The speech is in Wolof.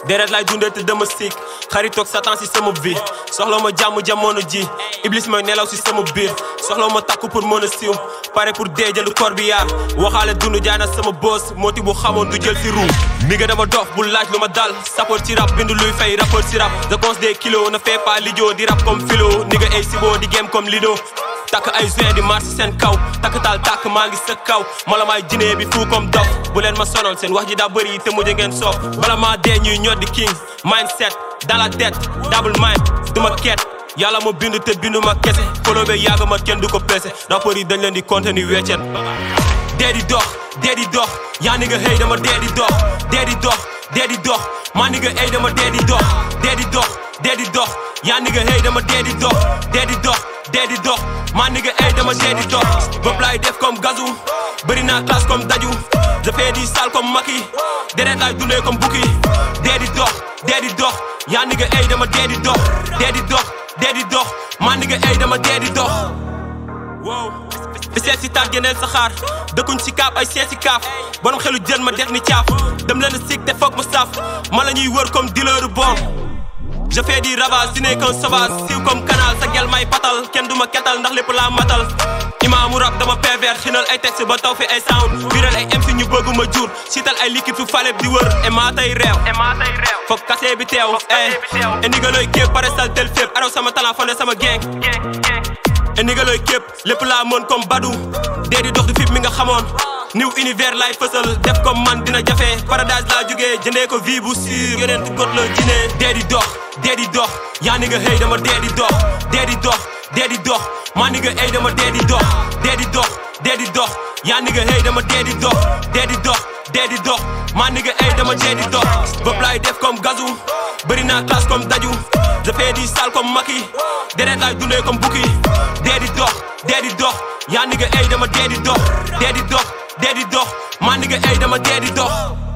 deret lay dundee te dama siik xaritoog satan si sama vie soxla ma jàmm jamono ji iblis mooy nelaw si sama biir soxla ma takku pour mën a siiw pare pour dee jëlu kor bi yaar waxaale dund jaay na sama boos mooti bu xamoon du jël si ruu mi nga dama dof bu laaj lu ma dal sapeur ci rap bindu luy fay rappeur ci rap je pense des kilos ne fait pas lidio di rap comme philo ni nga ay sibo di game comme lido takk ay juin di marché seen kaw takk taal takk maa ngi sa kaw mala maay jinee bi fuu comme dof bu leen ma sonal seen wax ji daa bëri te mujj ngeen soof bala maa dee ñuy ñod di king mindset dans la tête double mind duma ket yàlla ma bind te bindu ma kese foloo be yàgg ma kenn du ko pese rapport yi dañ leen di contenu weccet dee di dox dee di dox yaa ni nga xëy dama dee di dox dee di dox dee di dox maa ni nga xëy dama dee di dox dee di dox dee di dox yaa ni nga xëy dama dee di dox dee di dox dee di dox maa ni nga xëy dama dee di dox bopp laay def comme gazu bëri naa classe comme daju je fais di sale comme Macky deret laay dundee comme bukki dee di dox dee di dox yaa ni nga xëy dama dee di dox dee di dox dee di dox maa ni nga xëy dama dee di dox wow fi seet si taat geneel saxaar dëkkuñ si kaaf ay seet si kaaf borom xelu jël ma def ni caaf dem leen sig te foog ma saaf ma la ñuy wër comme dealer bon je fais di ravage si nekk un sauvage siiw comme canal sa gel may patal kenn du ma ketal ndax lépp laa matal imaamu rap dama pervers xinal ay texte ba taw fi ay sound biral ay MC ñu bëgg ma jur siital ay liquide fu faleb di wër e maa tay réew foog kase bi teew eh e ndigalooy képp pare sal tel fépp araw sama talent fone sama gang e ndigalooy képp lépp laa mën comme badu dee di dox du fip mi nga xamoon new univers lay fësal def comme man dina jafe paradise laa jógee jëndee ko vie bu sûr yeneen tu got la jinee dee di dox dee di dox yaa ni nga xëy dama dee di dox dee di dox dee di dox maa ni nga xëy dama dee di dox dee di dox dee di dox yaa ni nga xëy dama dee di dox dee di dox dee di dox maa ni nga xëy dama dee di dox bopp laay def comme gazu bëri naa classe comme daju je fais di sale comme Macky deret laay dundee comme bukki dee di dox dee di dox yaa ni nga xëy dama dee di dox dee di dox dee di dox maa ni nga xëy dama dee di dox